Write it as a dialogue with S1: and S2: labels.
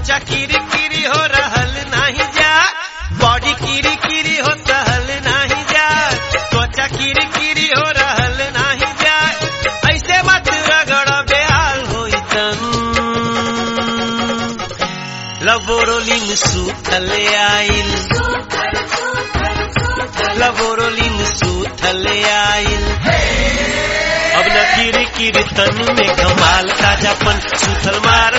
S1: त्वचा किरी किरी हो रहल नाही जा बॉडी किरी किरी हो सहल नाही जा त्वचा किरी किरी हो रहल नाही जा ऐसे मत रगड़ बेहाल होई तन लबोरोलिन सूथल आइल लबोरोलिन सूथल आइल अब न किरी किरी तन में कमाल ताजापन सूथल मार